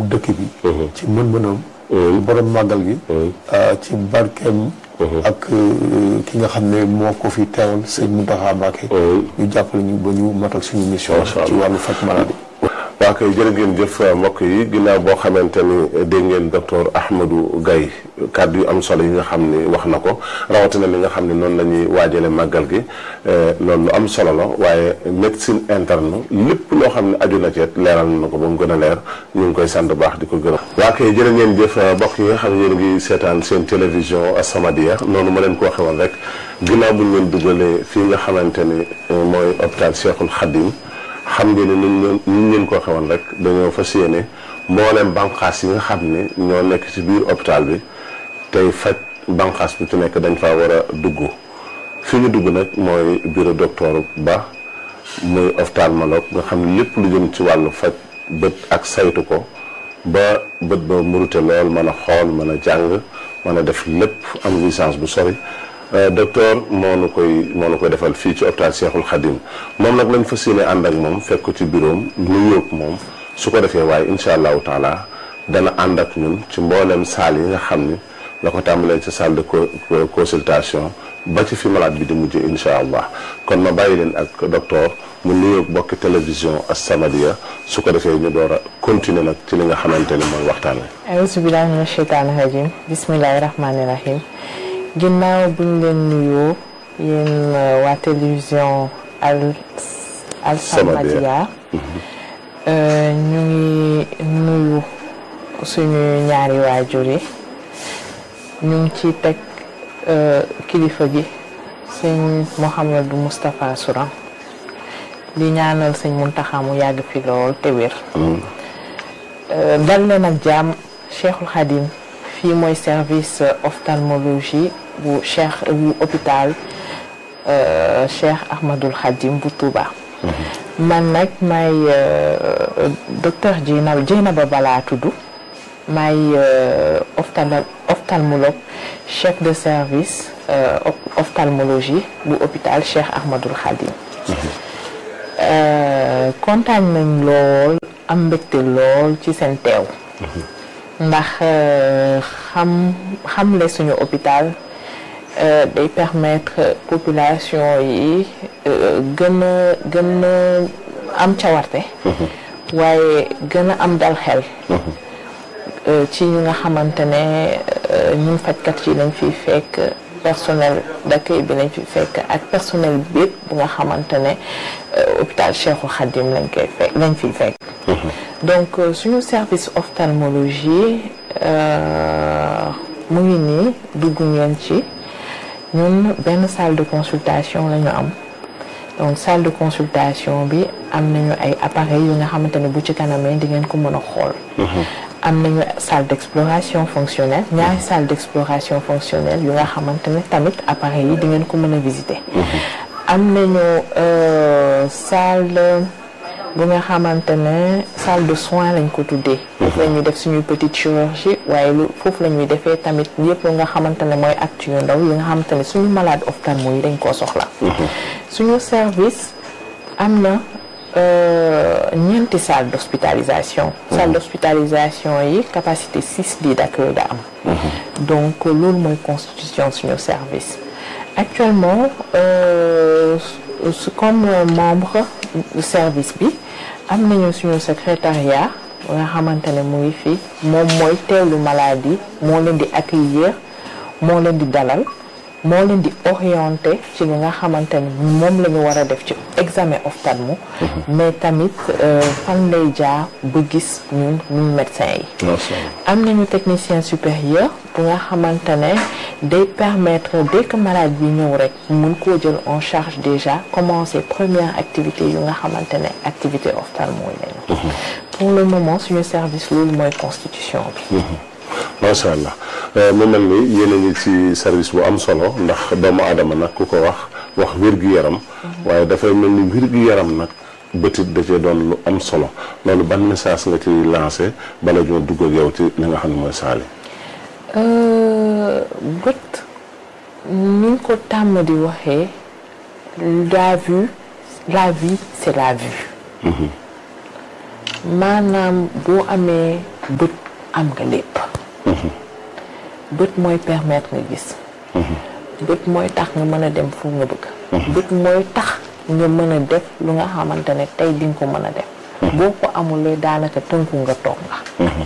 dëkk bi ci mën-mënam borom màggal gi ci barkeem ak ki nga xam ne moo ko fi teewal sëñ Mountakha Mbacké ñu jàppale ñu ba ñu matal suñu mission ci wàllu faj maladie waa kay jërë ngeen jëf mbokk yi ginnaaw boo xamante ni dégg ngeen docteur Ahmadou Gaye kàddu yu am solo yi nga xam ni wax na ko rawatina li nga xam ne noonu la ñuy waajale màggal gi loolu lu am solo la waaye médecine interne lépp loo xam ne aju na ci leeral na ko ba mu gën a leer ñu ngi koy sant baax di ko gërëm. waa kay jërë ngeen jëf mbokk yi nga xam ne yéen ngi seetaan seen télévision As-Samadiyya noonu ma leen ko waxee woon rek ginnaaw bu ñu leen dugalee fii nga xamante ni mooy hôpital Cheikhul Khadim xam ngeen ne ni ñu leen ko xewoon rek dañoo fas yéene mbooleem banqaas yi nga xam ne ñoo nekk ci biir hôpital bi tey faj banqaas bu ci nekk dañ faa war a dugg fi ñu dugg nag mooy bureau docteur Ba muy ophtalmologue nga xam ne lépp lu jëm ci wàllu faj bët ak saytu ko ba bët ba murute lool mën a xool mën a jàng mën a def lépp am licence bu sori docteur moo nu koy moo nu koy defal fii ci hôpital Cheikhul Khadim moom nag lañ fas yéene ànd ak moom fekk ko ci bureau am nu yóog moom su ko defee waaye incha allahu taala dana ànd ak ñun ci mboolem salle yi nga xam ni la ko tàmbalee ci salle de consultation ba ci fi malade bi di mujjee incha allah kon ma bàyyi leen ak docteur mu nuyoog bokki télévision As-Samadiyya su ko defee ñu door a continuer nag ci li nga xamante ni mooy waxtaan wi. auzu billaahi mina sheytaani rajiim bismillaahi rahmaani rahiim. ginnaaw bu ñu leen nuyoo yéen waa télévision al Al-Samadiyya ñu ngi nuyu suñu ñaari waajur yi ñu ngi ci teg kilifa gi sëñ Mouhamadou Moustapha Souran di ñaanal sëñ Mountakha mu yàgg fi lool te wér dal leen ak jàmm Cheikhul Khadim fii mooy service ophtalmologie bu cheikh bu hôpital Cheikh Ahmadul Khadim bu Touba. man nag may docteur Dieynaba Dieynaba Bala tudd may ophtalmologue chef de service ophtalmologie bu hôpital Cheikh Ahmadul Khadim. kontaan nañ lool am mbégte lool ci seen teew. ndax xam xamle suñu hôpital day permettre population yi gën a gën a am cawarte waaye gën a am dal xel ci ñi nga xamante ne ñun fajkat yi lañ fiy fekk personnel d'accueil bi lañ fiy fekk ak personnel bépp bu nga xamante ne hôpital Cheikhul Khadim lañ koy fekk lañ fiy fekk donc suñu service ophtalmologie mu ngi nii dugg ngeen ci ñun benn salle de consultation la ñu am donc salle de consultation bi am nañu ay appareils yu nga xamante ne bu ci kanamee di ngeen ko mën a xool am nañu salle d'exploration fonctionnelle ñaari salle d'exploration fonctionnelle yu nga xamante ne tamit appareils yi di ngeen ko mën a visiter am nañu salle bu nga xamante ne salle de soins lañ ko tuddee foofu la ñuy def suñuy petite chirurgie waaye lu foofu la ñuy defee tamit yëpp lu nga xamante ne mooy acte yu ndaw yi nga xamante ne suñu malade ophtalmo yi dañ koo soxla suñu service am na ñeenti salle d'hospitalisation salle d'hospitalisation yi capacité six lits d'accueil da am donc loolu mooy constitution suñu service actuellement comme membre du service bi am nañu suñu secrétariat nga xamante ne mu ngi fi moom mooy teewlu maladie moo leen di accueillir moo leen di dalal moo leen di orienter ci li nga xamante ne moom la ñu war a def ci examen ophtalmo mais tamit fan lay jaar ba gis ñun ñun médecin yi am nañu technicien supérieur bu nga xamante ne day permettre dès que malade bi ñëw rek mun koo jël en charge déjà commencer première activité yu nga xamante ne activité ophtalmo yi lañu pour le moment suñu service loolu mooy constitution bi macha allah mu mel ni yéen a ngi ci service bu am solo ndax doomu aadama nag ku ko wax wax wér-gu-yaram waaye dafay mel ni wér-gu-yaram nag bëtit da cee doon lu am solo loolu ban message nga ci lancé bala ñoo dugg ak yow ci li nga xam ne mooy saali bët ni ñu ko tàmm di waxee la vue la vie c'est la vue maanaam boo amee bët am nga lépp bët mooy permettre nga gis bët mooy tax nga mën a dem fu nga bëgg bët mooy tax nga mën a def lu nga xamante ne tey di nga ko mën a def boo ko amulee daanaka tënku nga toog nga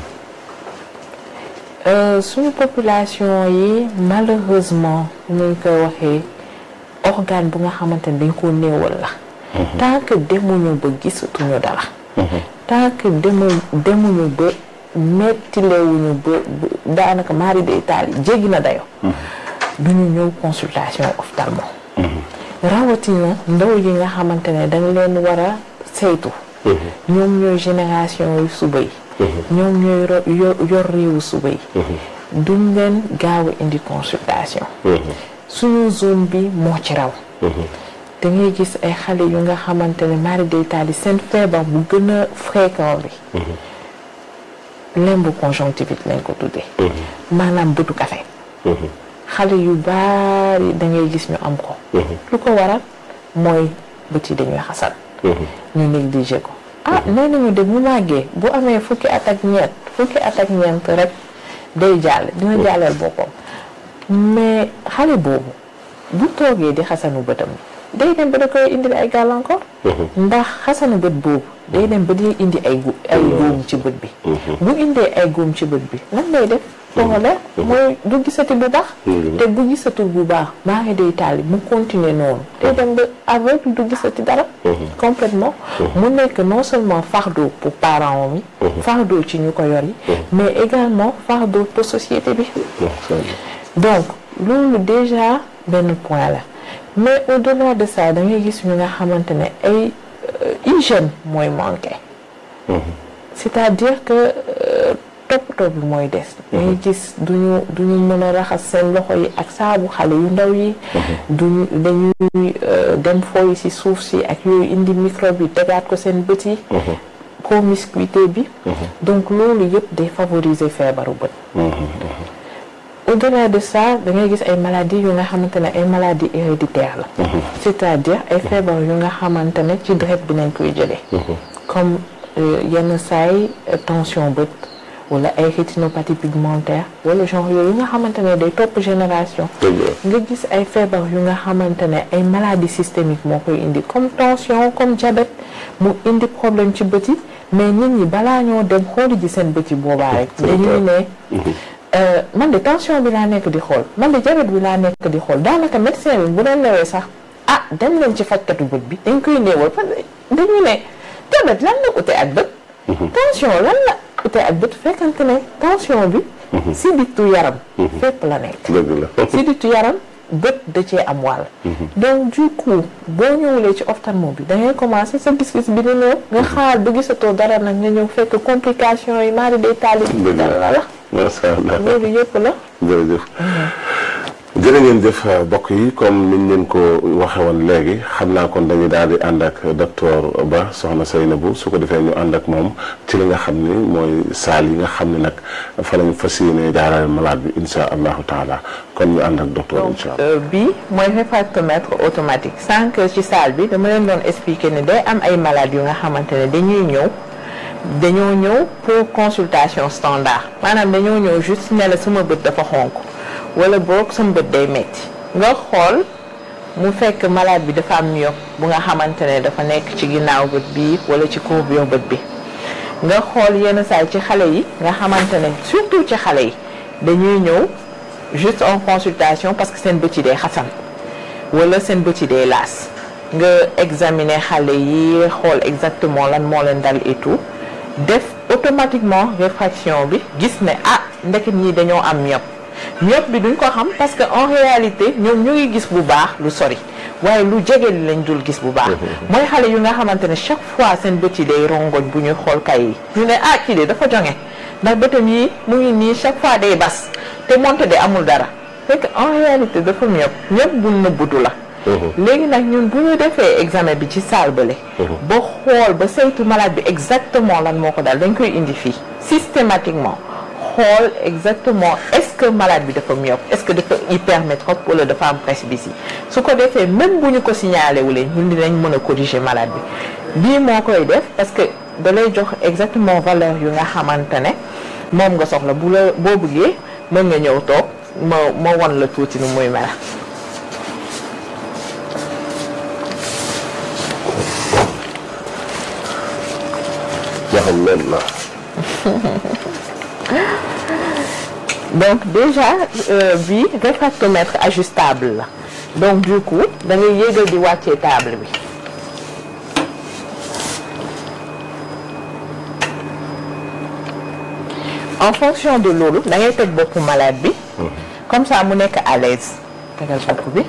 suñu population yi malheureusement ñu koy waxee organe bu nga xamante ne dañ koo néewal la tant que demuñu ba gisatuñu dara tant que demu demuñu ba mettilewuñu ba daanaka mari de Italie jéggi na dayo duñu ñëw consultation ophtalmo rawatina ndaw yi nga xamante ne dañ leen war a saytu ñoom ñooy génération yu suba yi ñoom ñooy yor réewu suba yi duñ leen gaaw a indi consultation suñu zone bi moo ci raw da ngay gis ay xale yu nga xamante ne mari de Italie seen feebar bu gën a fréquent bi lembu conjonctivite lañ ko tuddee maanaam bëtu kafe xale yu baari da ngay gis ñu am ko lu ko waral mooy bët yi dañuy xasan ñu négligé ko ah nee nañu de bu màggee bu amee fukki at ak ñeent fukki at ak ñeent rek day jàll dina jàllal boppam mais xale boobu bu toogee di xasanu bëtam day dem ba da koy indil ay gàllankoor ndax xasanu bët boobu day dem ba di indi ay gu ay góom ci bët bi bu indee ay góom ci bët bi lan lay def xoole mooy du gisati bu baax te bu gisatu bu baax maa ngi day taali mu continuer noonu day dem ba aveugle du gisati dara complètement mu nekk non seulement fardeau pour parents yi fardeau ci ñu ko yor yi mais également fardeau pour société bi donc loolu déjà benn point la mais au-delà de ça da ngay gis ñu nga xamante ne ay hygiène mooy manqué c'est-à-dire que toppatoo bi mooy des dañuy gis duñu duñu mën a raxas seen loxo yi ak saabu xale yu ndaw yi duñu dañuy dem fooyi ci suuf si ak yooyu indi microbe yi tegaat ko seen bët yi promiscuité bi donc loolu yëpp day favoriser feebaru bët au-delà de ça da ngay gis ay maladies yu nga xamante ne ay maladies héréditaires la c'est-à-dire ay feebar yu nga xamante ne ci deret bi nañ koy jëlee comme yenn saay tension bët wala ay rétinopathie pigmentaire wala genre yooyu nga xamante ne day topp génération nga gis ay feebar yu nga xamante ne ay maladies systémiques moo koy indi comme tension comme diabète mu indi problème ci bët yi mais nit ñi balaa ñoo dem xooli ji seen bët yi boobaa rek dañuy ne man de tension bi laa nekk di xool man de diabète bi laa nekk di xool daanaka médecin bi bu leen newee sax ah dem leen ci fajkatu bët bi dañ koy néewal parce que dañu ne diabète lan la ute ak bët tension lan la ute ak bët fekkante ne tension bi sidditu yaram fépp la nekk sidditu yaram bët da cee am wàll donc du coup boo ñëwulee ci ophtalmo bi da ngay commencer sa gis-gis bi di ñëw nga xaar ba gisatoo dara nag nga ñëw fekk complication yi maari day taali dara la la macha allah loolu yëpp la jërëjëf jërë ngeen jëf mbokk yi comme niñ leen ko waxe woon léegi xam naa kon dañuy daal di ànd ak docteur Ba soxna Seynabou su ko defee ñu ànd ak moom ci li nga xam ni mooy saal yi nga xam ne nag fa lañ fas yéene jaarale malade bi insha allahu taala kon ñu ànd ak docteur insha allah bii mooy réfractomètre automatique sànq ci salle bi dama leen doon expliquer ne day am ay malades yu nga xamante ne dañuy ñëw dañoo ñëw pour consultation standard maanaam dañoo ñëw juste ne la sama bët dafa xonk wala boog sama bët day metti nga xool mu fekk malade bi dafa am myope bu nga xamante ne dafa nekk ci ginnaaw bët bi wala ci courbure bët bi nga xool yenn saay ci xale yi nga xamante ne surtout ci xale yi dañuy ñëw juste en consultation parce que seen bët yi day xasan wala seen bët yi day laas nga examiner xale yi xool exactement lan moo leen dal et tout def automatiquement réfraction bi gis ne ah ndeket ñi dañoo am myope myope bi duñ ko xam parce que en réalité ñoom ñu ngi gis bu baax lu sori waaye lu jege li lañ dul gis bu baax mooy xale yu nga xamante ne chaque fois seen bët yi day rongoñ bu ñuy xool kay yi ñu ne ah kii de dafa jonge ndax bëtam yi mu ngi nii chaque fois day bas te monte de amul dara fekk en réalité dafa myope myope bu nëbbutu la léegi nag ñun bu ñu defee examen bi ci salle bële ba xool ba saytu malade bi exactement lan moo ko dal dañ koy indi fii systématiquement xool exactement est-ce que malade bi dafa myope est-ce que dafa hypermétrope wala dafa am presbytie su ko defee même bu ñu ko signalé wulee ñun dinañ mën a corriger malade bi bii moo koy def parce que da lay jox exactement valeur yu nga xamante ne moom nga soxla bu la boo bëggee mën nga ñëw toog ma ma won la tuuti nu muy mel. waxam leen na donc déjà euh, bi réfractomètre ajustable la donc du coup da ngay yéegal di wàccee table bi en fonction de loolu da ngay teg boppu malade bi comme ça mu nekk à l'aise tegal bopp bi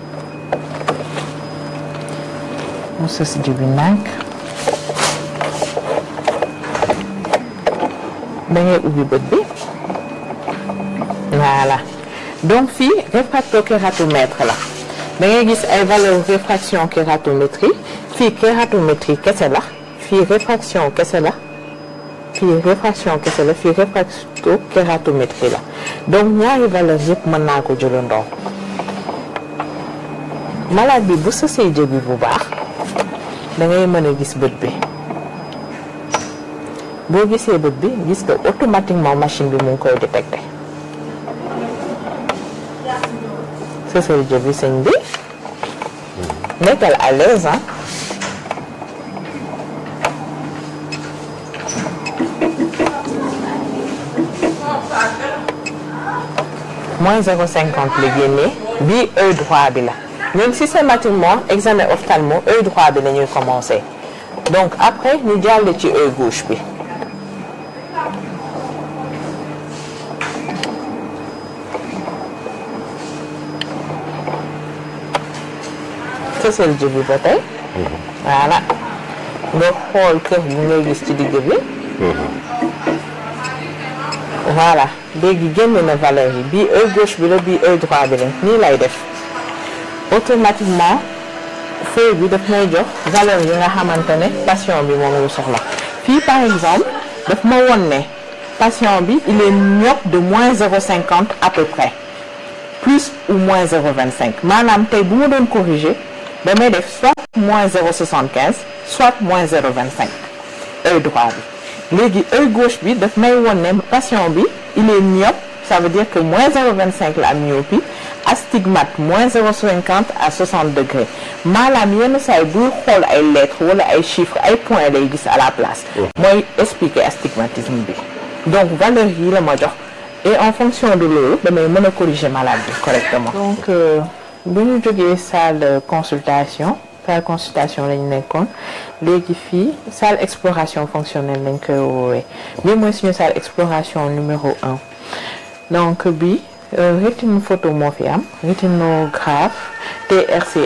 mu sës ji bi nànk da ngay ubbi bët bi voilà donc fii réfractokératométre la da ngay gis ay valeur réfraction kératométrie fii kératométrie kese la fii réfraction kese la fii réfraction kese la fii réfractokératométrie la donc ñaari valeur yëpp mën naa ko jëlandoo malade bi bu sësee jëbi bu baax da ngay mën a gis bët bi boo gisee bët bi gis nga automatiquement machine bi mu ngi koy détecté sësal jëbi sëñ bi nekkal à l'aise ah moins zéro cinquante la génnee bii œil droit bi la ñun systématiquement examen ophtalmo œil droit bi la ñuy commencer donc après ñu jàll ci œil gauche bi fësal jëbi ba tey voilà nga xool kër bi ngay gis ci digg bi voilà léegi génn na valeur yi bii œil gauche bi la bii œil droit bi la nii lay def automatiquement feuille bi daf may jox valeur yi nga xamante ne patient bi moom la soxla fii par exemple daf ma won ne patient bi il est myope de moins 0,50 à peu près plus ou moins 0,25 maanaam tey bu ma doon corriger damay def soit moins 0,75 soit moins 0,25 œil droit bi léegi œil gauche bi daf may won ne patient bi il est myope ça veut dire que moins 0,25 la am myopie astigmate moins 0,50 à 60 degrés maanaam yenn saa yi buy xool ay lettres wala ay chiffres ay points lay gis à la place. mooy expliquer astigmatisme bi. donc valeur yi la ma jox et en fonction de loolu damay mën a corriger malade bi correctement. donc bu ñu jógee salle consultation salle consultation lañ nekkoon léegi fii salle exploration fonctionnelle lañ koy woowee bii mooy suñu salle exploration numéro un donc bi rétine photo moo fi am rétinographe TRC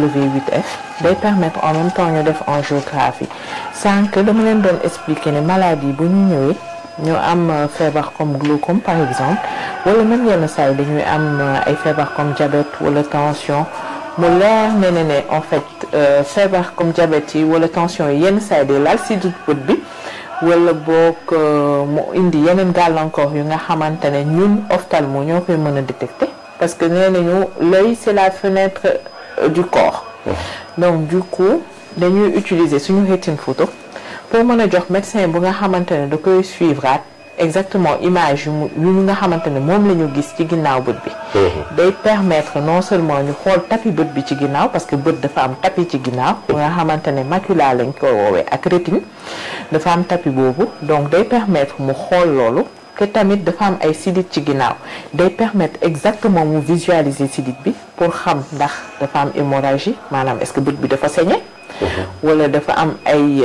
NW8F day permettre en même temps ñu def angiographie sànq dama leen doon expliquer ne maladie bu ñu ñëwee ñu am feebar comme glaucome par exemple wala même yenn saa yi dañuy am ay feebar comme diabète wala tension mu leer ne ne ne en fait feebar comme diabète yi wala tension yi yenn saa yi day laal si bët bi wala boog mu indi yeneen gàllankoor yu nga xamante ne ñun ophtalmo ñoo koy mën a détecter parce que nee nañu l'œil c'est la fenêtre du corps donc du coup dañuy utiliser suñu rétine photo pour mën a jox médecin bu nga xamante ne da koy suivre exactement image yu mu yu nga xamante ne moom la ñu gis ci ginnaaw bët bi day permettre non seulement ñu xool tapis bët bi ci ginnaaw parce que bët dafa am tapis ci ginnaaw bu nga xamante ne macula lañ ko woowee ak rétine dafa am tapis boobu donc day permettre mu xool loolu te tamit dafa am ay sidit ci ginnaaw day permettre exactement mu visualiser sidit bi pour xam ndax dafa am hémorragie maanaam est-ce que bët bi dafa saigné wala dafa am ay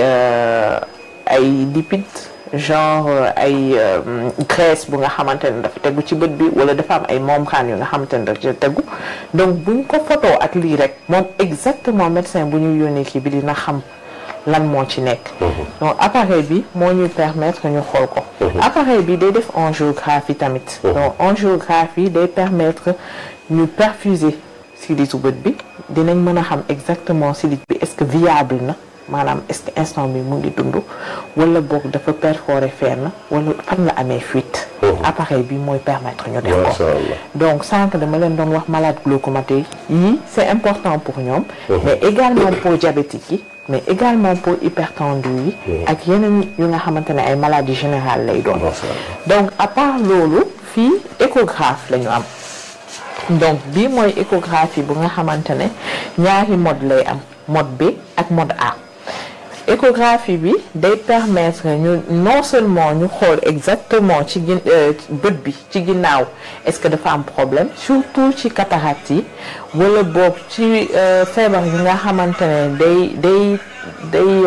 ay lipides genre ay graisse bu nga xamante ne dafa tegu ci bët bi wala dafa am ay membranes yu nga xamante ne dafa tegu donc buñ ko photo ak lii rek moom exactement médecin bu ñu yónnee kii bi dina xam lan moo ci nekk donc appareil bi moo ñuy permettre ñu xool ko appareil bi day def angiographie tamit donc angiographie day permettre ñu perfuser silitu bët bi dinañ mën a xam exactement silit bi est-ce que viable na maanaam est-ce que instant bi mu ngi dund wala boog dafa perforé fenn wala fan la amee fuite appareil bi mooy permettre ñu def ko donc sànq dama leen doon wax malade glaucomatique yi c'est important pour ñoom mais également pour diabétique yi mais également pour hypertendu yi ak yeneen yu nga xamante ne ay maladies générales lay doon donc à part loolu fii échographe la ñu am donc bii mooy échographie bu nga xamante ne ñaari mode lay am mode B ak mode A échographie bi day permettre ñu non seulement ñu xool exactement ci gin bët bi ci ginnaaw est-ce que dafa am problème surtout ci cataracte yi wala boobu ci feebar yi nga xamante ne day day day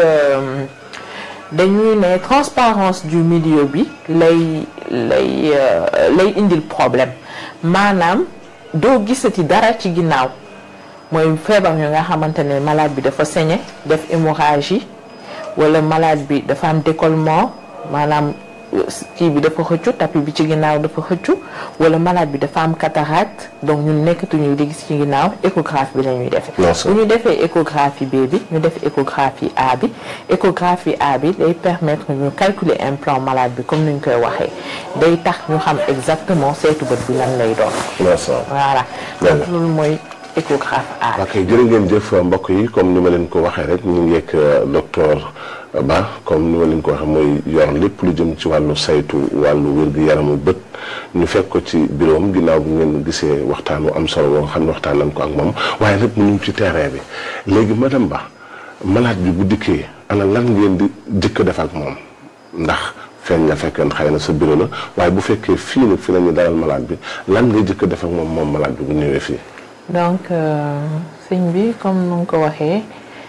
dañuy ne transparence du milieu bi lay lay lay indil problème maanaam doo gisati dara ci ginnaaw mooy feebar yu nga xamante ne malade bi dafa saigné def hémorragie wala malade bi dafa am décollement maanaam kii bi dafa xëccu tapis bi ci ginnaaw dafa xëccu wala malade bi dafa am cataracte donc ñun nekkatuñu di gis ci ginnaaw échographie bi la ñuy defee. bu ñu defee échographie B bi ñu def échographie A bi échographie A bi day permettre ñu calculer implant malade bi comme ni ñu koy waxee day tax ñu xam exactement seetu bët bi lan lay doon. voilà donc loolu mooy. échographe A. ok jërë ngeen jëf mbokk yi comme ni ma leen ko waxee rek ñu ngi ak docteur Ba comme ni ma leen ko waxee mooy yor lépp lu jëm ci wàllu saytu wàllu wér-gu-yaramu bët ñu fekk ko ci bureau am ginnaaw bu ngeen gisee waxtaan wu am solo boo xam ne waxtaan nañ ko ak moom waaye nag mu ngi ci terrain bi léegi madame Ba malade bi bu dikkee ana lan ngeen di jëkk def ak moom ndax feeñ nga fekkee xëy na sa bureau la waaye bu fekkee fii nag fi la ñu dalal malade bi lan ngay jëkk def ak moom moom malade bi bu ñëwee fii. donc sëñ bi comme nu nga ko waxee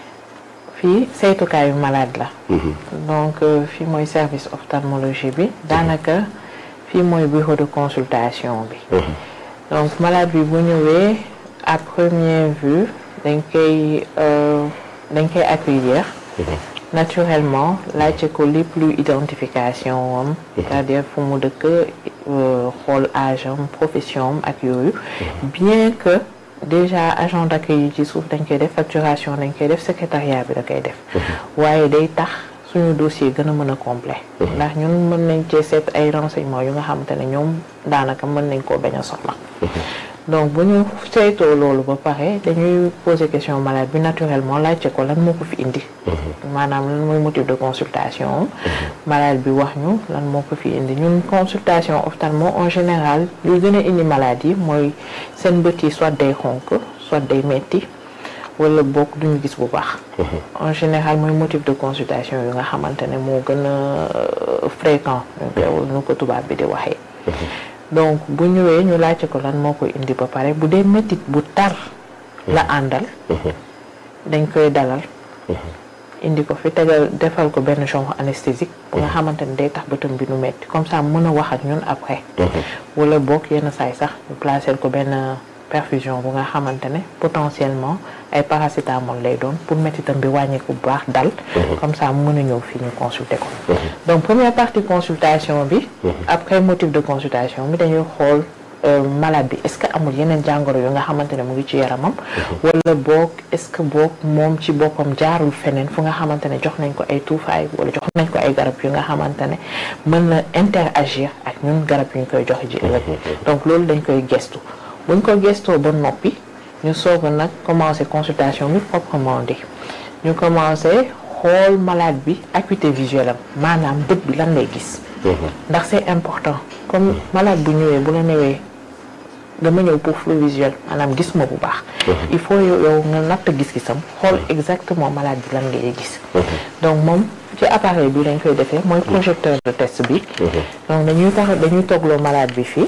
fii saytukaayu malade la. donc fii mooy service ophtalmologie bi daanaka fii mooy bureau de consultation bi. donc malade bi bu ñëwee à première vue dañ koy dañ koy accueillir. naturellement laajte ko lépp luy identification am. c'est-à-dire fu mu dëkk xool âge am profession am ak yooyu. bien que. déjà agent d'accueil yi ci suuf dañ koy def facturation dañ koy def secrétariat bi da koy def waaye day tax suñu dossier gën a mën a complet ndax ñun mën nañ cee seet ay renseignements yu nga xamante ne ñoom daanaka mën nañ koo bañ a soxla donc bu ñu saytoo loolu ba pare dañuy poser question malade bi naturellement laajte ko lan moo ko fi indi maanaam lan mooy motif de consultation malade bi wax ñu lan moo ko fi indi ñun consultation ophtalmo en général li gën a indi malade yi mooy seen bët yi soit day xonk soit day metti wala bokk duñu gis bu baax en général mooy motif de consultation yu nga xamante ne moo gën a fréquent nu ko tubaab bi di waxee donc bu ñëwee ñu laajte ko lan moo koy indi ba pare bu dee métit bu tar la àndal dañ koy dalal indi ko fi tegal defal ko benn genre anesthésique bu nga xamante ne day tax bëtam bi nu metti comme ça mën a wax ak ñun après wala boog yenn saay sax ñu placer ko benn perfusion bu nga xamante ne potentiellement ay paracétamol lay doon pour méttitam bi wàññeeku bu baax dal comme ça mu mën a ñëw fii ñu consulter ko donc première partie consultation bi après motif de consultation bi dañuy xool malade bi est-ce que amul yeneen jàngoro yu nga xamante ne mu ngi ci yaramam wala boog est-ce que boog moom ci boppam jaarul feneen fu nga xamante ne jox nañ ko ay tuufaay wala jox nañ ko ay garab yu nga xamante ne mën na interagir ak ñun garab yu ñu koy joxe ji ëllëg donc loolu dañ koy gestu buñ ko gestoo ba noppi ñu soog a nag commencer consultation bi proprement dit ñu commencer xool malade bi acuité visuelle am maanaam bët bi lan lay gis ndax c'est important comme malade bu ñëwee bu la newee dama ñëw pour flou visuel maanaam gis ma bu baax il faut yow nga natt gis-gisam xool exactement malade bi lan ngay gis donc moom ci appareil bi lañ koy defee mooy projecteur de test bi donc dañuy tax dañuy toogloo malade bi fii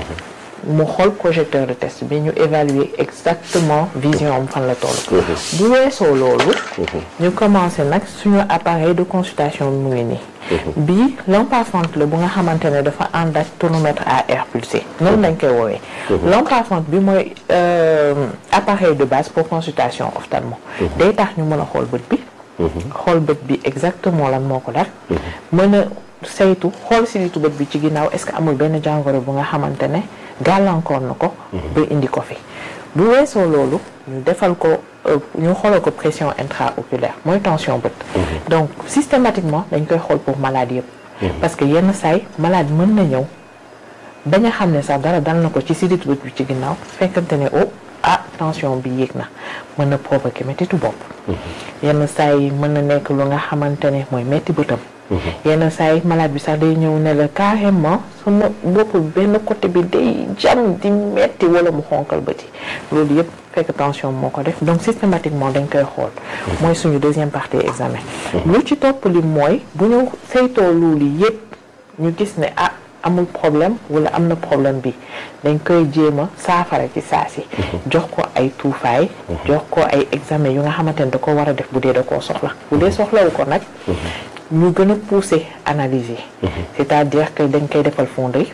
mu xool projecteur de test bi ñu évaluer exactement vision am fan la toll bu weesoo loolu ñu commencé nag suñu appareil de consultation bi mu ngi nii bii lampe à fente la bu nga xamante ne dafa ànd ak tonomètre à air pulsé noonu lañ koy woowee lampe à fente bi mooy appareil de base pour consultation ophtalmo day tax ñu mën a xool bët bi xool bët bi exactement lan moo ko dal mën a saytu xool silitu bët bi ci ginnaaw est-ce que amul benn jàngoro bu nga xamante ne gàllankoor na ko ba indi ko fi bu weesoo loolu ñu defal ko ñu xoolal ko pression intraoculaire mooy tension bët donc systématiquement dañ koy xool pour malade yëpp parce que yenn saay malade mën na ñëw bañ a xam ne sax dara dal na ko ci silitu bët bi ci ginnaaw fekkante ne oh ah tension bi yéeg na mën na provoquer mettitu bopp yenn saa yi mën na nekk lu nga xamante ne mooy metti bëtam yenn saa yi malade bi sax day ñëw ne la carrément sama bopp benn côté bi day jam di metti wala mu xonkal bëti loolu yëpp fekk tension moo ko def donc systématiquement dañ koy xool mooy suñu deuxième partie examen lu ci topp li mooy bu ñu saytoo loolu yëpp ñu gis ne ah amul problème wala am na problème bi dañ koy jéem a saafara ci saa si jox ko ay tuufaay jox ko ay examen yu nga xamante ne da ko war a def bu dee da koo soxla bu dee soxlawu ko nag ñu gën a pousser analyse yi c'est-à-dire que dañ koy defal fonderie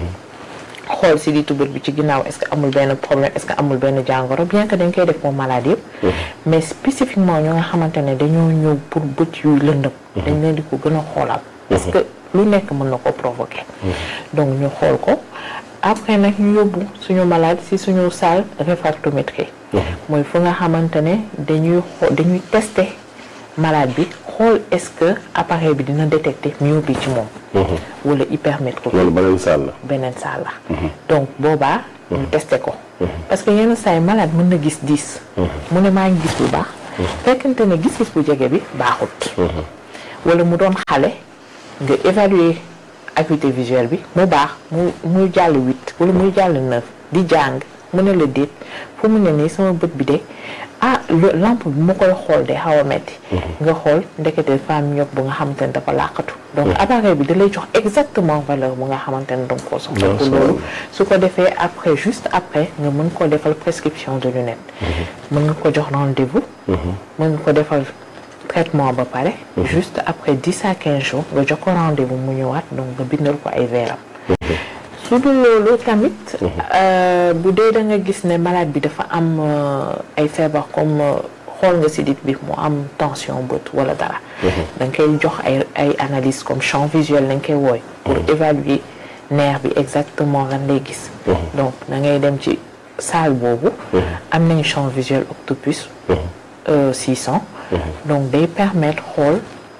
xool si di tubët bi ci ginnaaw est-ce que amul benn problème est-ce que amul benn jàngoro bien que dañ koy def pour malade yëpp mais spécifiquement ñu nga xamante ne dañoo ñëw pour bët yuy lëndëm dañ leen di ko gën a xoolal parce que lu nekk mën na ko provoquer donc ñu xool ko après nag ñu yóbbu suñu malade si suñu salle réfractométrie mooy fu nga xamante ne dañuy xool dañuy tester malade bi xool est-ce que appareil bi dina détecter myopie ci moom wala hypermétropie loolu beneen salle la beneen salle la donc boobaa ñu testé ko parce que yenn saa yi malade mën na gis dix mu ne maa ngi gis bu baax fekkente ne gis-gis bu jege bi baaxut wala mu doon xale nga évaluer acuité visuelle bi mu baax mu muy jàll huit wala muy jàll neuf di jàng mu ne la déet fu mu ne nii sama bët bi de ah lampe bi mu koy xool de xaw a metti nga xool ndekete femme ñëpp bu nga xamante ne dafa làqatu donc appareil bi da lay jox exactement valeur bu nga xamante ne danga koo soxla pour loolu su ko defee après juste après nga mën ko defal prescription de lunettes mën nga ko jox rendez-vous mën nga ko defal traitement ba pare juste après dix à quinze jours nga jox ko rendez-vous mu ñëwaat donc nga bindal ko ay veeram su dul loolu tamit bu dee da nga gis ne malade bi dafa am ay feebar comme xool nga sidit bi mu am tension bët wala dara da nga koy jox ay ay analyse comme champ visuel lañ koy wooy pour évaluer nerf bi exactement lan lay gis donc da ngay dem ci salle boobu am nañu champ visuel octopus 600 donc day permettre xool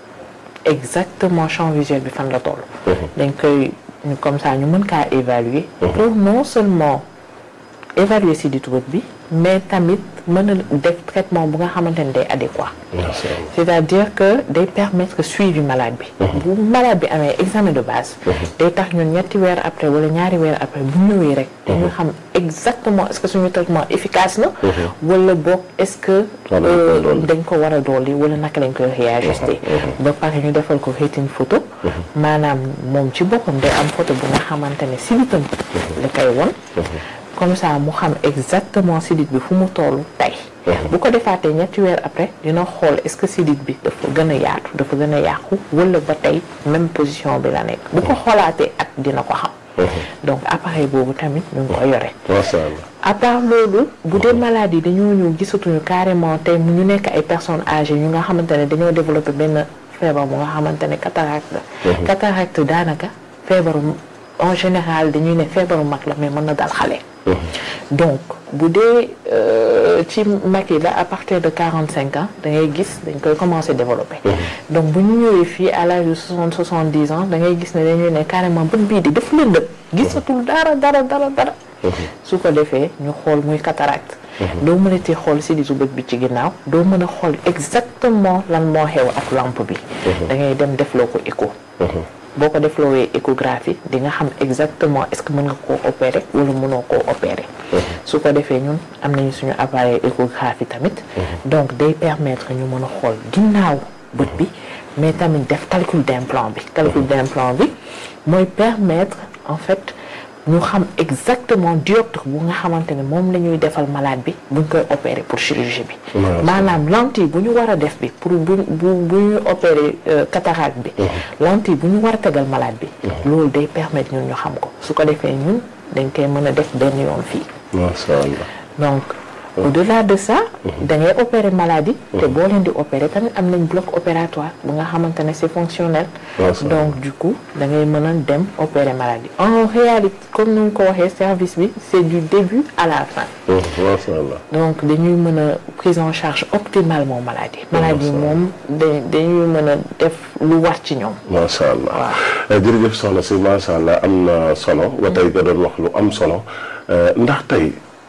exactement champ visuel bi fan la toll dañ koy ñu comme ça ñu mën kaa évaluer pour non seulement évaluer si di tubët bi mais tamit mën a def traitement bu nga xamante ne day adéquat c'est-à-dire que day permettre suivi malade bi bu malade bi amee examen de base day tax ñun ñetti weer après wala ñaari weer après bu ñëwee rek dañu xam exactement est-ce que suñu traitement efficace na wala boog est-ce que dañ ko war a dolli wala naka lañ koy réajuster ba pare ñu defal ko rétine photo maanaam moom ci boppam day am photo bu nga xamante ne sibitam la koy won comme ça mu xam exactement sidit bi fu mu tollu tey bu ko defaatee ñetti weer après dina xool est-ce que sidit bi dafa gën a yaatu dafa gën a yàqu wala ba tey même position bi la nekk bu ko xoolaatee at dina ko xam donc appareil boobu tamit ñu ngi ko yore macha allah à part loolu bu dee maladie yi dañoo ñëw gisatuñu carrément tey mu ñu nekk ay personnes âgées ñu nga xamante ne dañoo développé benn feebar bu nga xamante ne cataracte la cataracte daanaka feebaru en général dañuy ne feebaru mag la mais mën na dal xale donc bu dee ci mag yi la à partir de quarante cinq ans da ngay gis dañ koy commencer développer donc bu ñu ñëwee fii à l'âge de soixante soixante dix ans da ngay gis ne dañuy ne carrément bët bii di def lëndëm gisatul dara dara dara dara su ko defee ñu xool muy cataracte doo mën a ti xool si disu bët bi ci ginnaaw doo mën a xool exactement lan moo xew ak lampe bi da ngay dem defloo ko écho boo ko defloowee échographie di nga xam exactement est-ce que mën nga koo opérer wala mënoo koo opérer su ko defee ñun am nañu suñu appareil échographie tamit donc day permettre ñu mën a xool ginnaaw bët bi mais tamit def calcul d'implant bi calcul d'implant bi mooy permettre en fait ñu xam exactement dioptre bu nga xamante ne moom la ñuy defal malade bi buñ koy opérer pour chirurgie bi maanaam lentille bu ñu war a def bi pour bu bu bu ñu opérer cataracte bi lentille bu ñu war a tegal malade bi loolu day permettre ñun ñu xam ko su ko defee ñun dañ koy mën a def benn yoon fii macha allah donc au-delà de ça da ngay opérer maladie te boo leen di opérer tamit am nañ bloc opératoire bu nga xamante ne c'est fonctionnel donc du coup da ngay mën a dem opérer maladie en réalité comme ni ñu ko waxee service bi c'est du début à la fin macha allah donc dañuy mën a prise en charge optimalement maladie maladie moom da dañuy mën a def lu war ci ñoom macha allah jërëjëf soxna si macha allah am na solo ba tey nga doon wax lu am solo ndax tey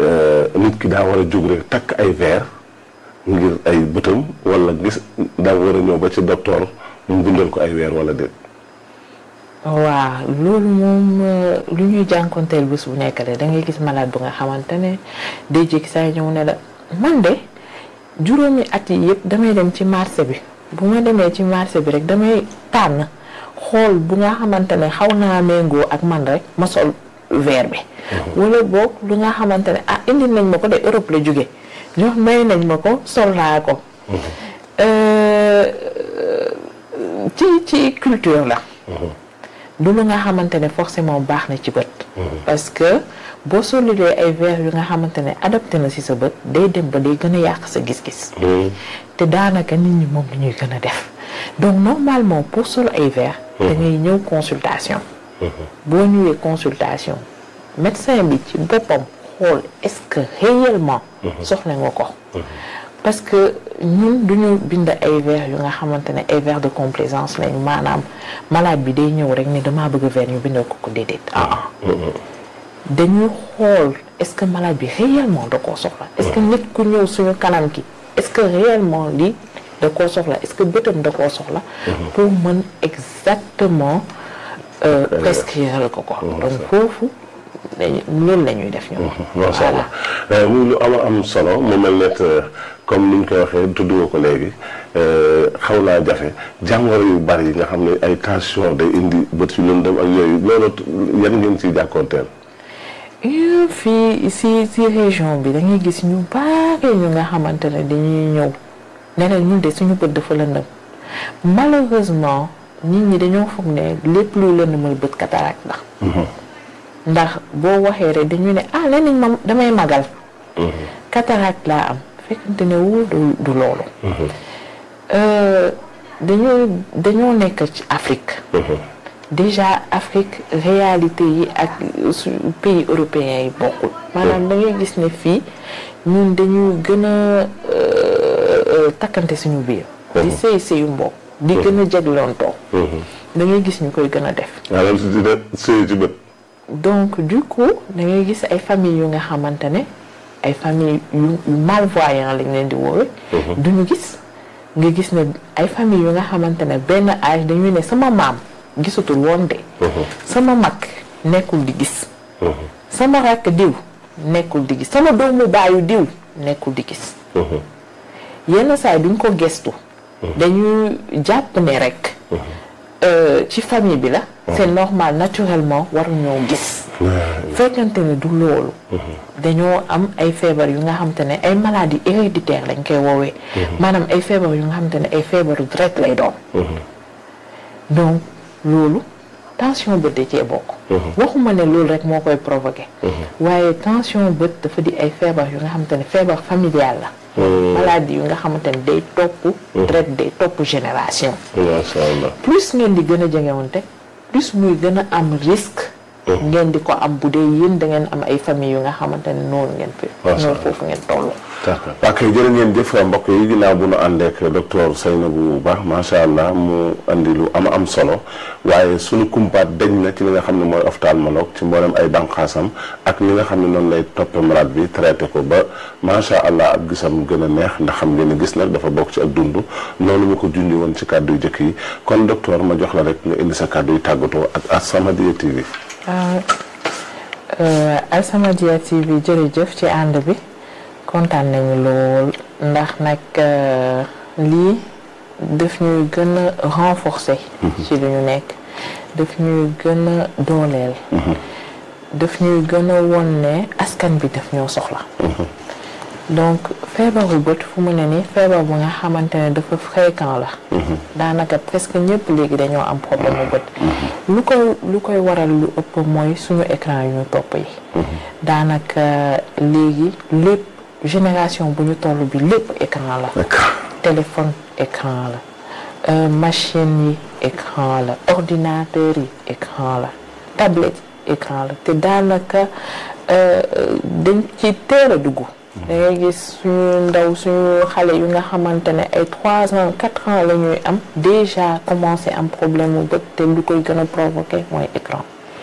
nit ki daa war a jóg rek takk ay verre ngir ay bëtam wala gis daa war a ñëw ba ci docteur mu bindal ko ay weer wala déet. waaw loolu moom lu ñuy jànkonteel bés bu nekk de da ngay gis malade bu nga xamante ne day jékki saa ñëw ne la man de juróomi at yi yëpp damay dem ci marché bi bu ma demee ci marché bi rek damay tànn xool bu nga xamante ne xaw naa méngoo ak man rek ma sol verre bi. wala boog lu nga xamante ne ah indi nañ ma ko de Europe la jóge jox may nañ ma ko sol naa ko. ci ci culture la. du lu nga xamante ne forcément baax na ci bët. parce que boo solulee ay verre yu nga xamante ne adapté na ci sa bët day dem ba day gën a yàq sa gis-gis. te daanaka nit ñi moom la ñuy gën a def donc normalement pour sol ay verre. da ngay ñëw consultation. boo ñëwee consultation médecin bi ci boppam xool est-ce que réellement. soxla nga ko. parce que ñun duñu bind ay verre yu nga xamante ne ay verre de complaisance lañu maanaam malade bi day ñëw rek ni damaa bëgg verre ñu bindal ko ko déedéet ah dañuy xool est-ce que malade bi réellement da koo soxla est-ce que nit ku ñëw suñu kanam ki est-ce que réellement lii da koo soxla est-ce que bëtam da koo soxla pour mën exactement prescrire ko ko donc foofu loolu la ñuy def ñoom. macha allah muy lu am am solo mu mel ne comme ni ñu koy waxee tudd nga ko léegi xaw naa jafe jàngoro yu bari yi nga xam ne ay tension day indi bët yu lëndëm ak yooyu loolu yan ngeen ciy jàkkoonteel. fii si si région bi da ngay gis ñu bari ñu nga xamante ne dañuy ñëw ne la ñun de suñu bët dafa lëndëm malheureusement nit ñi dañoo foog ne lépp luy lëndëmal bët cataracte la. ndax boo waxee rek dañu ne ah nee nañ ma damay magal. cataracte laa am fekkante ne wul du loolu. dañoo dañoo nekk ci Afrique. déjà Afrique réalité yi ak su pays européens yi bokkul. maanaam da ngay gis ne fii ñun dañuy gën a takkante suñu biir. di sëy sëyu mbokk. di gën a jeglontoo. da ngay gis ñu koy gën a def. waaw loolu dina sëy ci bët. donc du coup da ngay gis ay famille yu nga xamante ne ay famille yu malvoyant lañ leen di woowe duñu gis nga gis ne ay famille yu nga xamante ne benn âge dañuy ne sama maam gisatul woon de sama mag nekkul di gis sama rakk diw nekkul di gis sama doomu baayu diw nekkul di gis yenn saa yi duñ ko gestu dañuy jàpp ne rek ci famille bi la c'est normal naturellement waru ñoo gis fekkante ne du loolu dañoo am ay feebar yu nga xamante ne ay maladies héréditaires lañ koy woowee maanaam ay feebar yu nga xamante ne ay feebaru direct lay doon donc loolu tension bët da cee bokk waxuma ne loolu rek moo koy provoqué waaye tension bët dafa di ay feebar yu nga xamante ne feebar familial la maladie yu nga xamante ne day topp direct day topp génération macha allah plus ngeen di gën a jegewante plus muy gën a am risque ngeen di ko am bu dee yéen da ngeen am ay famille yu nga xamante ne noonu ngeen fi noonu foofu ngeen toll d'accord waa kay jërë ngeen jëf mbokk yi ginnaaw bu nu àndeek docteur Seynabou Ba macha allah mu andi lu am am solo waaye suñu kumpaat dañ na ci li nga xam ne mooy ophtalmologue ci mboolem ay bànqaasam ak li nga xam ne noonu lay toppe malade bi traité ko ba macha allah ak gisam gën a neex ndax xam ngeen ne gis nag dafa bokk ci ak dund noonu ñu ko jundi woon ci kàddu yu jëkk yi kon docteur ma jox la rek nga indi sa kàddu yu tàggatoo ak As-Samadiyya TV. As-Samadiyya TV jërëjëf ci ànd bi. kontaan nañu lool ndax nag lii daf ñuy gën a renforcer ci li ñu nekk daf ñuy gën a dooleel daf ñuy gën a won ne askan bi daf ñoo soxla donc feebaru bët fu mu ne nii feebar bu nga xamante ne dafa fréquent la daanaka presque ñëpp léegi dañoo am problème mu bët lu koy lu koy waral lu ëpp mooy suñu écran yu ñu topp yi daanaka léegi lépp génération bu ñu toll bi lépp écran la téléphone écran la machine yi écran la ordinateur yi écran la tablette écran la te daanaka dañ ci teel a dugg da ngay gis suñu ndaw suñu xale yu nga xamante ne ay trois ans quatre ans la ñuy am déjà commencé am problème mu bët te lu koy gën a provoqué mooy écran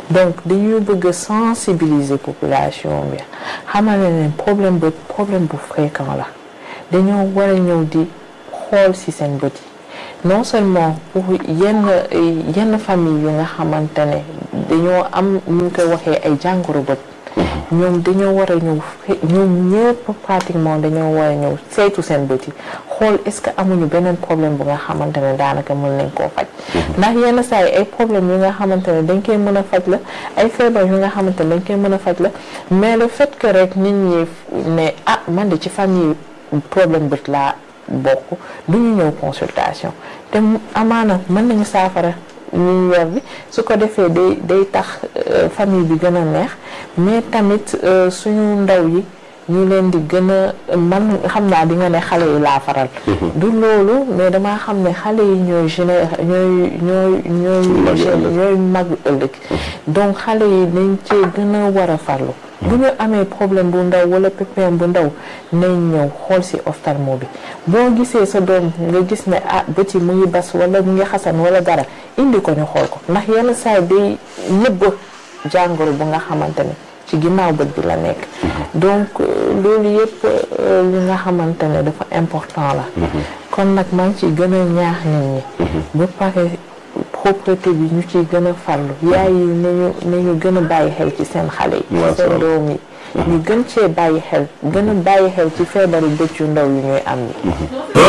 donc dañuy bëgg a sensibiliser population bi xamal ne problème bu problème bu fréquent la dañoo war a ñëw di xool ci seen bët yi non seulement pour yenn yenn famille yu nga xamante ne dañoo am ñu ngi koy waxee ay jàngoro bët ñoom dañoo war a ñëw ñoom ñëpp pratiquement dañoo war a ñëw saytu seen bët yi xool est-ce que amuñu beneen problème bu nga xamante ne daanaka mën nañ koo faj ndax yenn saa yi ay problème yu nga xamante ne dañ koy mën a faj la ay feebar yu nga xamante ne dañ koy mën a faj la mais le fait que rek nit ñi ne ah man de ci famille problème bët laa bokk du ñu ñëw consultation te amaana mën nañu saafara ñu yor bi su ko defee day day tax famille bi gën a neex mais tamit suñu ndaw yi ñu leen di gën a man xam naa di nga ne xale yi laa faral du loolu mais damaa xam ne xale yi ñooy géné ñooy ñooy ñooy ñooy mag ëllëg donc xale yi dañ cee gën a war a farlu bu ñu amee problème bu ndaw wala pépin bu ndaw nañ ñëw xool ci ophtalmo bi boo gisee sa doom nga gis ne ah bët yi mu ngi bas wala mu ngi xasan wala dara indi ko ñu xool ko ndax yenn saay day nëbb jàngoro bu nga xamante ne ci ginnaaw bët bi la nekk donc loolu yëpp li nga xamante ne dafa important la kon nag maa ngi ciy gën a ñaax nit ñi ba pare propreté bi ñu ciy gën a farlu yaay yi nañu nañu gën a bàyyi xel ci seen xale yi seen doom yi ñu gën cee bàyyi xel gën a bàyyi xel ci feebaru bët yu ndaw yu ñuy am yi